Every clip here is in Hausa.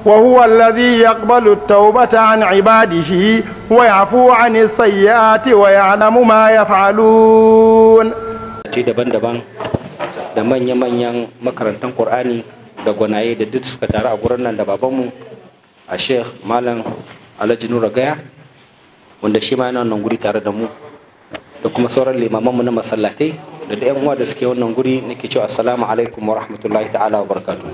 وهو الذي يقبل التوبة عن عباده ويعفو عن السيئات ويعلم ما يفعلون daban-daban da manya-manyan makarantar Kur'ani da gwanaye da duk suka taru a gurin nan da babanmu a sheikh malam alhaji nura gaya wanda shi ma yana wannan guri tare da mu da kuma sauran limamanmu na masallatai da da 'yan uwa da suke wannan guri nake cewa assalamu alaikum wa rahmatullahi ta'ala wa barakatu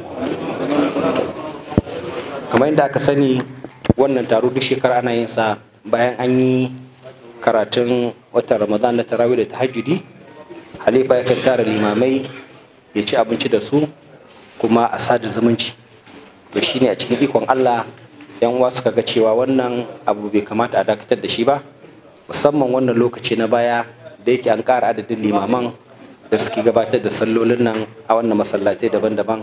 kamar yadda aka sani wannan taro duk shekara ana yin sa bayan an yi karatun watan ramadan na tarawih da tahajjudi halifa yakan tara limamai ya ci abinci da su kuma a sada zumunci to shine a cikin ikon allah yan uwa suka ga cewa wannan abu bai kamata a dakatar da shi ba musamman wannan lokaci na baya da yake an ƙara adadin limaman da suke gabatar da sallolin nan a wannan masallatai daban-daban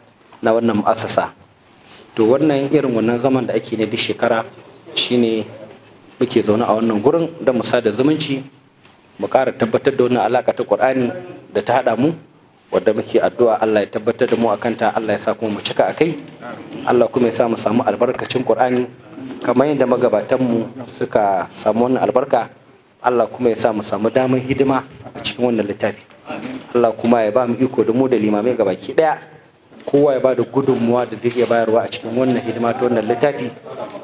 na wannan mu'assasa to wannan irin wannan zaman da ake ne duk shekara shine muke zaune a wannan gurin don mu sada zumunci mu ƙara tabbatar da wannan alaƙa ta ƙur'ani da ta haɗa mu wadda muke addu'a Allah ya tabbatar da mu a kanta Allah ya sa kuma mu cika a kai Allah kuma ya sa mu samu albarkacin ƙur'ani kamar yadda magabatanmu suka samu wannan albarka Allah kuma ya sa mu samu damar hidima a cikin wannan littafi Allah kuma ya ba mu iko da mu da limamai gabaki ɗaya kowa ya ba da gudunmuwa da zai iya bayarwa a cikin wannan hidima ta wannan littafi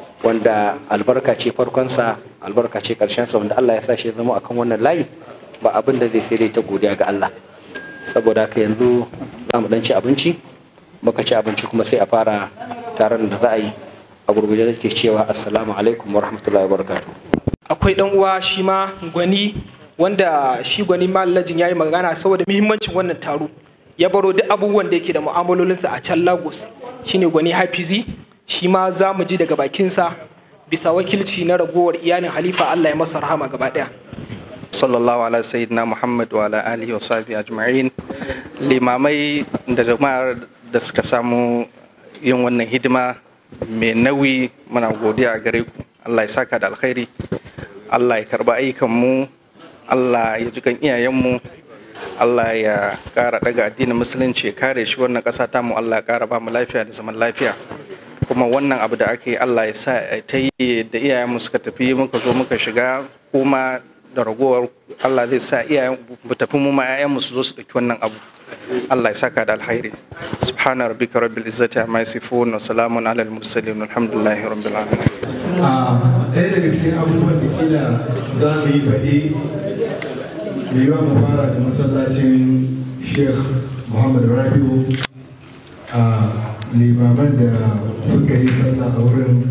wanda albarka ce farkonsa albarka ce sa wanda Allah ya sa shi zama akan wannan layi ba abin da zai sai dai ta godiya ga Allah saboda haka yanzu za mu dan ci abinci muka ci abinci kuma sai a fara taron da za a yi a gurguje da ke cewa assalamu alaikum wa rahmatullahi wa barakatuh akwai dan uwa shi ma gwani wanda shi gwani mallajin ya yi magana saboda muhimmancin wannan taro ya baro duk abubuwan da yake da mu'amalolinsa a can lagos shine gwani hafizi shi ma za mu ji daga bakinsa bisa wakilci na ragowar iyalin halifa allah ya masa rahama gaba daya sallallahu ala sayyidina muhammad wa ala alihi wa sahbihi ajma'in limamai da jama'ar da suka samu yin wannan hidima mai nauyi muna godiya a gare ku allah ya saka da alkhairi allah ya karba ayyukan mu allah ya ji kan iyayenmu allah ya kara daga addinin musulunci ya kare shi wannan kasa tamu allah ya kara ba mu lafiya da zaman lafiya kuma wannan abu da ake Allah ya sa ta yi da iyayenmu suka tafi muka zo muka shiga kuma da ragowar Allah zai sa iyayen mu tafi mu ma iyayenmu su zo su ɗauki wannan abu Allah ya saka da alkhairi subhana rabbika rabbil izzati amma yasifun wa salamun ala al mursalin alhamdulillahi rabbil alamin a ɗaya daga cikin abubuwan da kila za mu yi faɗi mai yiwa mu fara da masallacin sheikh muhammad rabiu a limaman da suka yi sallah a wurin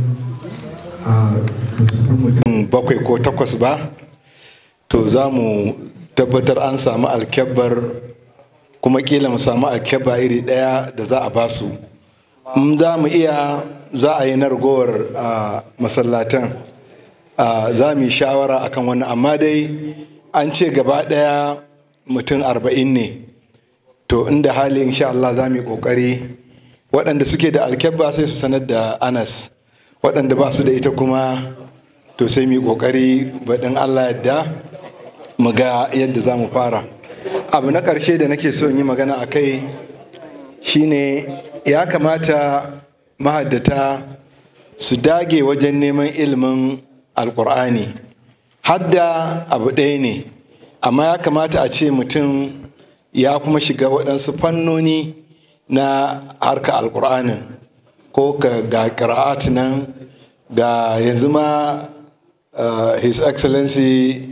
a mutum bakwai ko takwas ba to za mu tabbatar an samu alkyabbar kuma kila mu samu alkyabba iri ɗaya da za a basu in za mu iya za a yi na ragowar masallatan za mu yi shawara akan wannan amma dai an ce gaba ɗaya mutum arba'in ne to inda hali insha Allah za mu yi ƙoƙari waɗanda suke da alkyabba sai su sanar da anas waɗanda ba su da ita kuma to sai mu yi ƙoƙari baɗin allah yadda mu ga yadda za mu fara abu na ƙarshe da nake so in yi magana a kai shine ya kamata mahaddata su dage wajen neman ilimin alƙur'ani hadda abu ɗaya ne amma ya kamata a ce mutum ya kuma shiga waɗansu fannoni na harka alkur'anin ko ga ƙira'at nan ga yanzu ma his excellency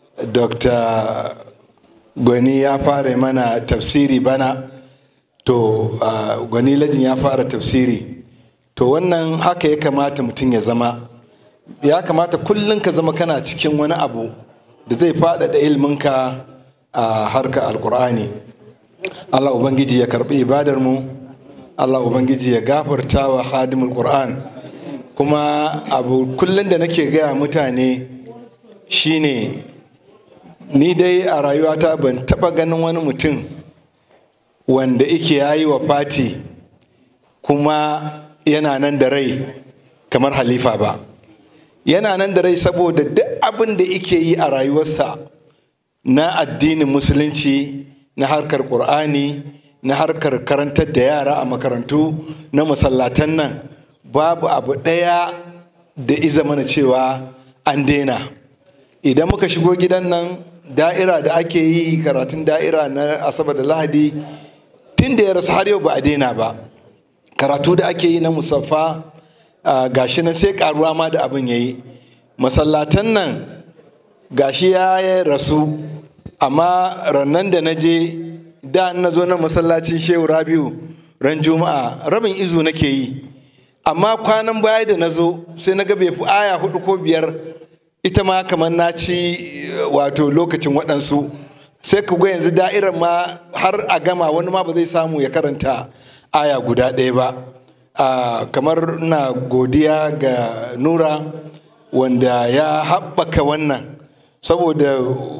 dr gwani ya fara mana tafsiri bana to gwani lajin ya fara tafsiri to wannan haka ya kamata mutum ya zama ya kamata kullum ka zama kana cikin wani abu da zai faɗaɗa ilminka a harka alkur'ani Allah Ubangiji ya karɓi ibadar mu Allah Ubangiji ya gafarta wa hadimul Qur'an kuma abu kullum da nake gaya mutane shine ni dai a rayuwata ban taɓa ganin wani mutum wanda ike yayi wa fati kuma yana nan da rai kamar halifa ba yana nan da rai saboda duk abin da ike yi a rayuwarsa na addinin musulunci na harkar ƙur'ani na harkar karantar da yara a makarantu na masallatan nan babu abu ɗaya da iza mana cewa an daina idan muka shigo gidan nan da'ira da ake yi karatun da'ira na asabar da lahadi tun da ya rasu har yau ba a daina ba karatu da ake yi na musaffa gashi nan sai karuwa ma da abin ya yi masallatan nan gashi ya rasu amma rannan da na je da na zo na masallacin shehu rabiu ran juma'a rabin izu nake yi amma kwanan baya da na zo sai na ga bai fi aya hudu ko biyar ita ma kamar na ci wato lokacin waɗansu sai ka ga yanzu da'irar ma har a gama wani ma ba zai samu ya karanta aya guda ɗaya ba kamar na godiya ga nura wanda ya haɓaka wannan saboda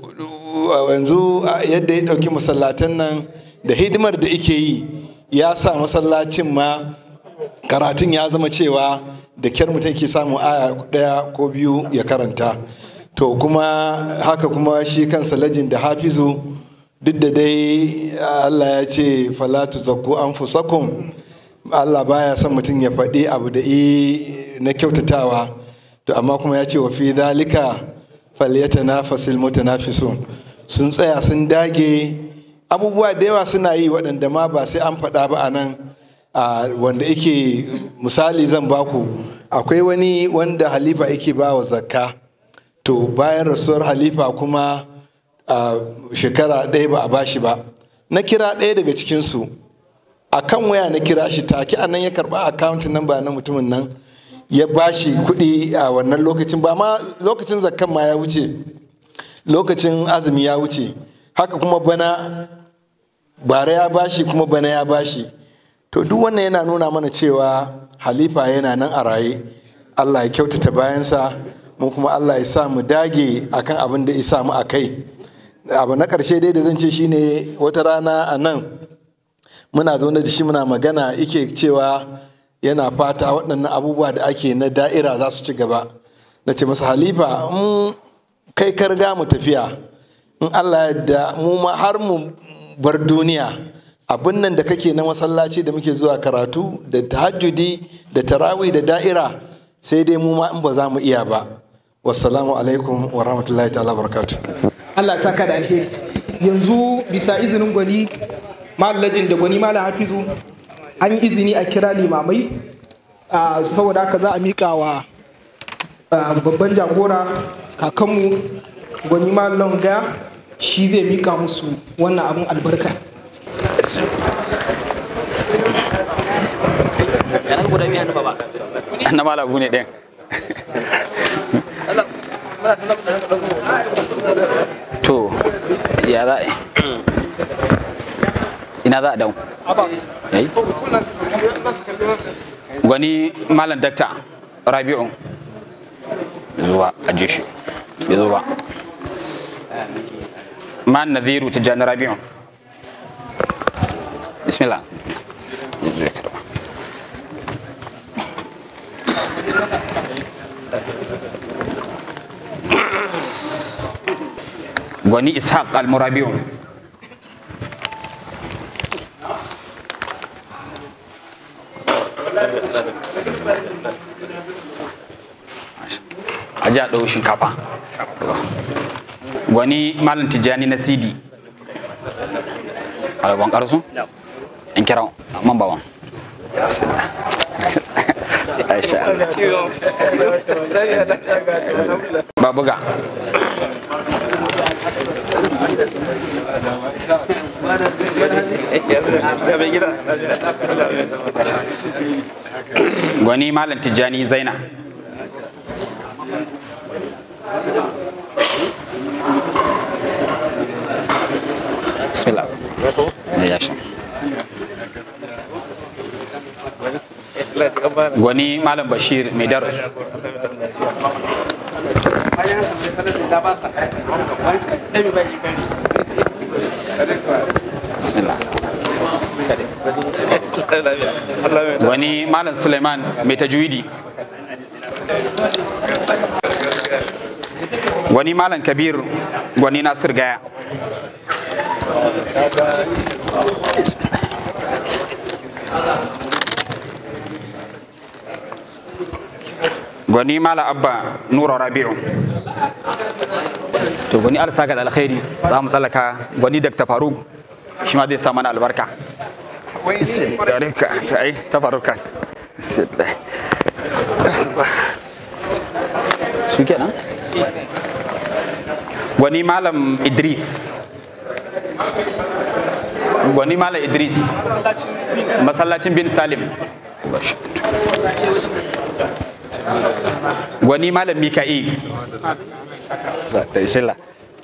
yanzu yadda ya ɗauki masallatan nan da hidimar da ike yi ya sa masallacin ma karatun ya zama cewa da kyar mutum ke samun aya ɗaya ko biyu ya karanta to kuma haka kuma shi kansa lajin da hafizu duk da dai allah ya ce falatu zakku an fusakun allah baya son mutum ya faɗi abu da na kyautatawa to amma kuma ya ce wa fi dalika falyata na fasil mutanafisun sun tsaya sun dage abubuwa da yawa suna yi waɗanda ma ba sai an faɗa ba a nan wanda yake misali zan baku akwai wani wanda halifa yake ba wa zakka to bayan rasuwar halifa kuma shekara ɗaya ba a bashi ba na kira ɗaya daga cikinsu a kan waya na kira shi take a nan ya karɓa akawuntin nan ba na mutumin nan ya bashi kuɗi a wannan lokacin ba ma lokacin zakkan ma ya wuce lokacin azumi ya wuce haka kuma bana bara ya bashi kuma bana ya bashi to duk wannan yana nuna mana cewa halifa yana nan a raye allah ya kyautata bayansa mu kuma allah ya sa mu dage akan abin da ya sa mu a kai abu na ƙarshe dai da zan ce shine wata rana a nan muna zaune da shi muna magana ike cewa yana fata waɗannan abubuwa da ake na da'ira za su ci gaba na ce masa halifa in kai karga mu tafiya in allah yadda mu ma har mu bar duniya abin nan da kake na masallaci da muke zuwa karatu da tahajjudi da tarawih da da'ira sai dai mu ma in ba za mu iya ba wassalamu alaikum wa rahmatullahi ta'ala barakatu Allah saka da alheri yanzu bisa izinin gwani malajin da gwani malam hafizu an yi izini a kira limamai saboda haka za a miƙa wa babban jagora kakanmu gwani malam gaya shi zai miƙa musu wannan abin albarka na malabu ne ɗin to ya za a ina za a dau yayi gwani malam dakta rabi'u zuwa aje shi ya zo ba man naziru tijjani rabi'u bismillah gwani ishaq al-murabi'u a ji a ɗau shinkafa gwani malam tijjani na cd alaban ƙarsu in kira man bawan ba buga gwani malam tijjani zaina bismillah ya sha gwani malam bashir mai darus bismillah wani malam suleiman mai tajwidi wani malam kabir wani nasir gaya gwani mala abba nura rabi'u to gwani alsa ga alkhairi za mu tsallaka gwani dr faruk shi ma zai sa mana albarka Barka, ta ai ta faruka su kenan gwani malam idris gwani malam idris masallacin bin salim gwani malam mika'il shilla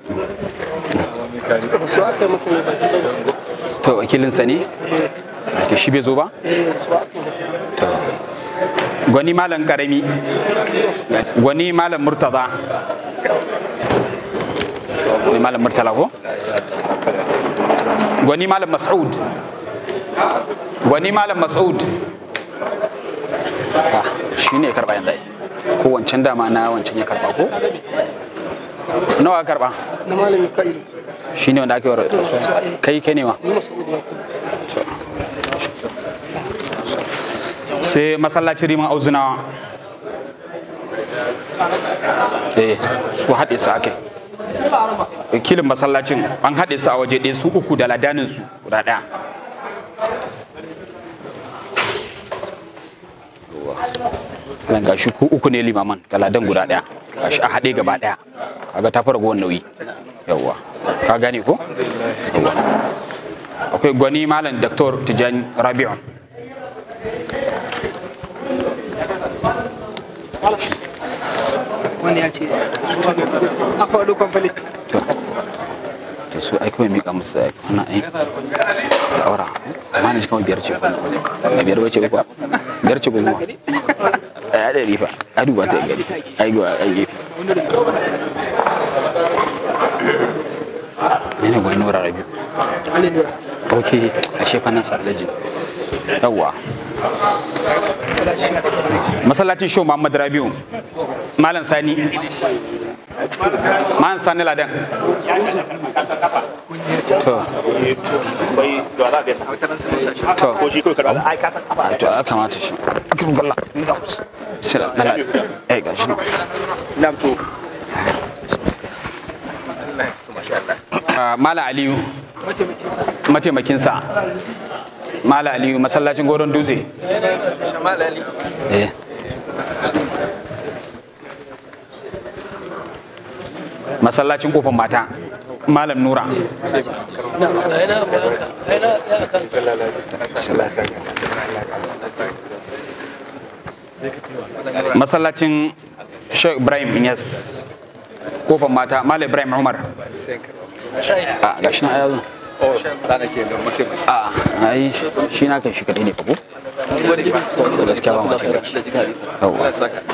to wakilinsa ne ke shi bai zo ba to gwani malam karami gwani malam murtaza gwani malam murtala ko gwani malam mas'ud gwani malam mas'ud Ah, shi ne ya karba yanzu ai. ko wancan dama na wancan ya karba ko nawa ka karba na malami ka'ilu shi ne wanda ake wa kai kai ne ma ni masa'udu ya sai masallacin riman auzunawa eh su haɗe su ake wakilin masallacin an haɗe su a waje ɗaya su uku da ladanin su guda ɗaya nan gashi ku uku ne limaman ga ladan guda ɗaya gashi a haɗe gaba ɗaya kaga ta fara gowar nauyi yawwa ka gane ko yawwa akwai gwani malam Dr. tijani rabi'un wani ya ce a faɗo complete to su ai kawai mika musu ai wannan ai da aura amma na ji kamar biyar ce ko ba biyar bace ko biyar ce ko kuma ai da rifa a duba ta gari ai ga ai gefe ne ne gwai nura rabi ok a shefa nan sarlajin yawwa masallacin show muhammad rabiu malam sani malam sani ladan to to ko shi kawai karɓa ai ka san kafa to ya kamata shi akirin galla sai na la eh gashi nan nam to Ah, Mala Aliyu mataimakinsa Mala Aliyu masallacin goron dutse eh masallacin kofar mata Malam Nura masallacin Sheikh Ibrahim Inyas kofar mata Malam Ibrahim Umar a gashi na ayazo a ai shi na kan shi kadai ne fa ko to gaskiya ba ma shi yawa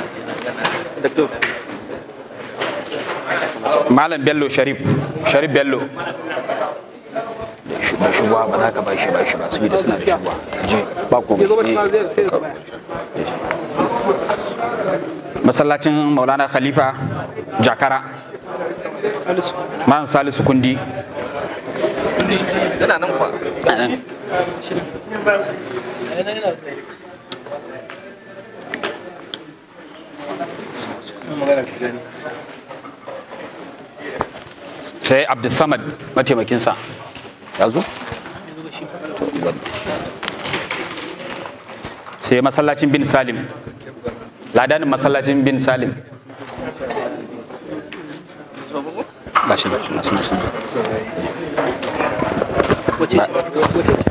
Malam Bello Sharif Sharif Bello da shugaba ba za ka ba shi ba shi ba saboda suna da shugaba je ba ko ya zo ba shi ma zai sai ka baya masallacin Maulana Khalifa Jakara salisu Malam Salisu Kundi yana nan kwa anan sai Abdulsamad mataimakinsa ya zo To, gwada. sai masallacin bin Salim ladanin masallacin bin Salim gashi da suna suna suna wace Ba- ce wace ce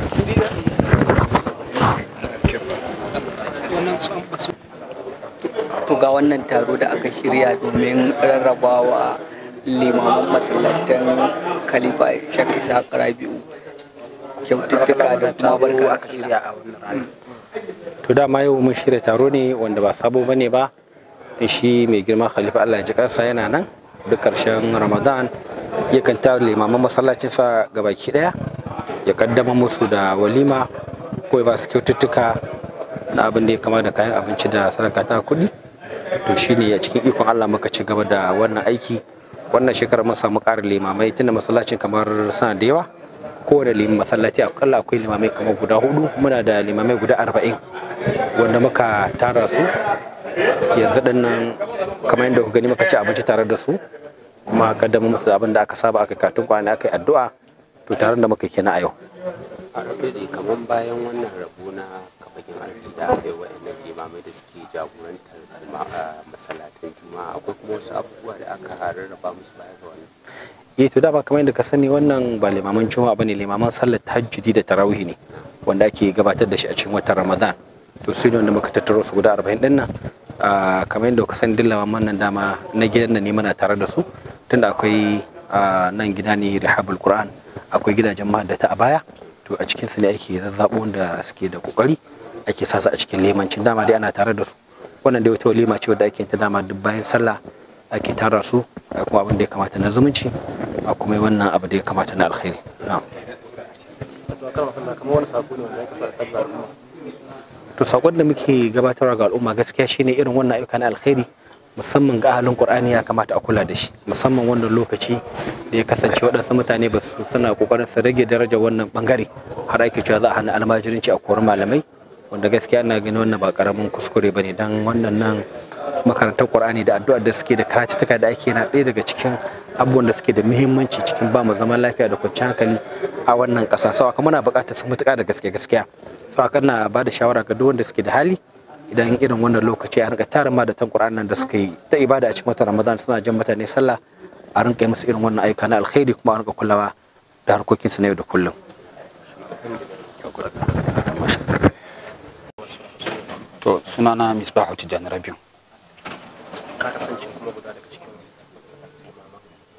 wannan su an basu to ga wannan taro da aka shirya domin rarrabawa limaman masallatan khalifa shek isa rabi'u kyaututtuka da kuma barka da sallah to dama yau mun shirya taro ne wanda ba sabo bane ba da shi mai girma khalifa Allah ya ji kansa yana nan duk karshen ramadan yakan tara limaman masallacinsa gabaki daya ya kaddama musu da walima ko ya ba su kyaututtuka na abin da ya kama da kayan abinci da sadaka ta kuɗi to shine a cikin ikon Allah muka ci gaba da wannan aiki wannan shekarar mun samu ƙarin limamai tunda masallacin kamar suna da yawa kowane liman masallaci akalla akwai limamai kamar guda hudu muna da limamai guda arba'in wanda muka tara su yanzu din nan kamar yadda ku gani muka ci abinci tare da su kuma kaddama musu abin da aka saba aka katun kwana aka yi addu'a to tare da muka kenan a yau a rabe da kamar bayan wannan rabo na kafakin arziki da aka yi wa'annan limamai da suke jagorantar masallatan juma'a akwai kuma wasu abubuwa da aka rarraba musu baya ga wannan eh to dama kamar yadda ka sani wannan ba limaman juma'a bane limaman sallar tahajjudi da tarawih ne wanda ake gabatar da shi a cikin watan ramadan to su ne wanda muka tattaro su guda 40 din nan kamar yadda ka sani duk limaman nan dama na gidan nan ne muna tare da su tunda akwai nan gida ne rihabul qur'an akwai gidajen mahaddata a baya to a cikin su ne ake zazzabo wanda suke da kokari ake sa su a cikin limancin dama dai ana tare da su wannan dai wata walima ce wadda ake ta dama duk bayan sallah ake tara su a kuma abin da ya kamata na zumunci a kuma wannan abu da ya kamata na alkhairi na'am to sakon da muke gabatarwa ga al'umma gaskiya shine irin wannan ayyuka na alkhairi musamman ga ahalin qur'ani ya kamata a kula da shi musamman wannan lokaci da ya kasance waɗansu mutane ba su suna kokarin su rage darajar wannan bangare har ake cewa za a hana almajirinci a kori malamai wanda gaskiya ina ganin wannan ba karamin kuskure bane dan wannan nan makarantar qur'ani da addu'ar da suke da karatuttuka da ake na ɗaya daga cikin abubuwan da suke da muhimmanci cikin ba mu zaman lafiya da kwanciyar hankali a wannan ƙasa sau haka muna buƙatar su mutuƙa da gaske gaskiya sau haka na ba da shawara ga duk wanda suke da hali idan irin wannan lokaci a rinka tara ma da tan qur'an nan da suka yi ta ibada a cikin watan ramadan suna jan mutane sallah a rinka yi musu irin wannan ayyuka na alkhairi kuma a rinka kulawa da harkokinsu na yau da kullum to sunana misbahu tijjani rabiu ka kasance kuma guda daga cikin limaman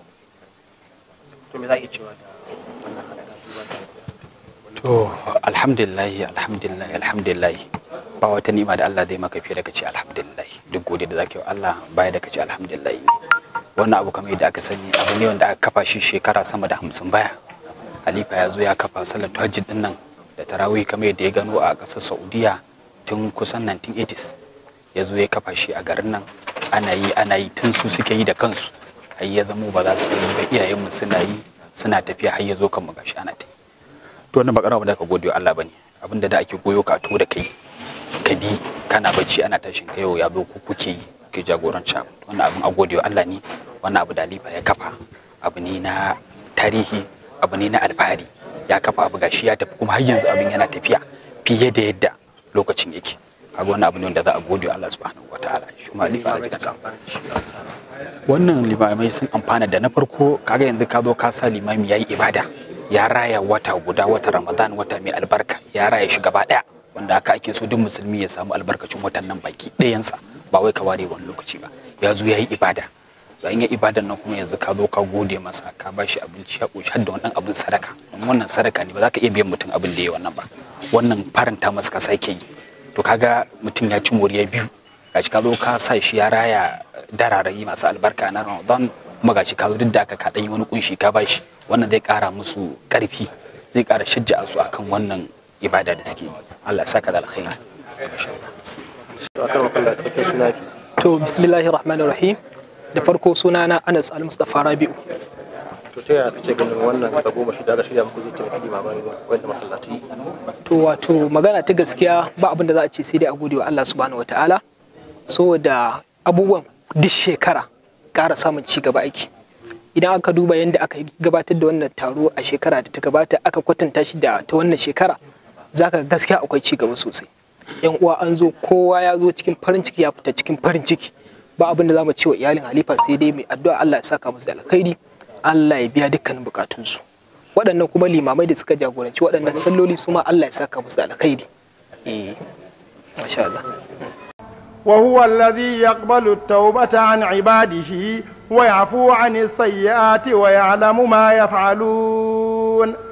to me za a iya cewa da wannan haɗaka duba da to alhamdulillahi alhamdulillahi alhamdulillahi ba wata ni'ima da Allah zai maka fiye da kace alhamdulillah duk godiya da zaka yi wa Allah baya da kace alhamdulillah wannan abu kamar yadda aka sani abu ne wanda aka kafa shi shekara sama da hamsin baya halifa ya zo ya kafa sallar tahajjud din nan da tarawih kamar yadda ya gano a ƙasar Saudiya tun kusan 1980s ya zo ya kafa shi a garin nan ana yi ana yi tun su suke yi da kansu har ya zamo ba za su yi ba iyayenmu suna yi suna tafiya har ya zo kan magashi ana ta yi to wannan ba ƙarama da ka gode wa Allah bane abinda da ake goyo ka to da kai ka bi kana bacci ana tashin ka yau ya zo ku kuke yi ke jagoranci abu wannan abin a gode wa Allah ne wannan abu da Alifa ya kafa abu ne na tarihi abu ne na alfahari ya kafa abu gashi ya tafi kuma har yanzu abin yana tafiya fiye da yadda lokacin yake kaga wannan abu ne wanda za a gode wa Allah subhanahu wataala shi ma Alifa ya wannan limamai sun amfana da na farko kaga yanzu ka zo ka sa limami yayi ibada ya raya wata guda wata Ramadan wata mai albarka ya raya shi gaba daya wanda haka ake so duk musulmi ya samu albarkacin watan nan baki ɗayansa ba wai ka ware wani lokaci ba ya zo ya yi ibada to in ya ibadan nan kuma yanzu ka zo ka gode masa ka ba shi abinci ya ƙoshi har da wannan abin sadaka don wannan sadaka ne ba za ka iya biyan mutum abin da ya yi wannan ba wannan faranta masa ka sake yi to kaga mutum ya ci moriya biyu gashi ka zo ka sa shi ya raya dararayi masu albarka na ramadan kuma gashi ka zo duk da aka ka yi wani kunshi ka ba shi wannan zai ƙara musu ƙarfi zai ƙara shajja'a su akan wannan ibada da suke yi Allah ya saka da alkhairi to akan wakalla cikakken suna ki to bismillahir rahmanir rahim da farko sunana Anas Al-Mustafa Rabi'u to ta yaya kake ganin wannan ta goma shi da aka shirya muku zai taimaki limamai wanda masallatai to wato magana ta gaskiya ba abin da za a ce sai dai a gode wa Allah subhanahu wataala saboda abubuwan duk shekara ƙara samun ci gaba aiki idan aka duba yadda aka gabatar da wannan taro a shekara da ta gabata aka kwatanta shi da ta wannan shekara zaka gaskiya akwai ci gaba sosai yan uwa an zo kowa ya zo cikin farin ciki ya fita cikin farin ciki ba abin da za mu ce wa iyalin halifa sai dai mai addu'a Allah ya saka musu da alkhairi Allah ya biya dukkanin bukatunsu waɗannan kuma limamai da suka jagoranci waɗannan salloli su ma Allah ya saka musu da alkhairi eh masha Allah وهو الذي يقبل التوبة عن عباده ويعفو عن السيئات ويعلم ما يفعلون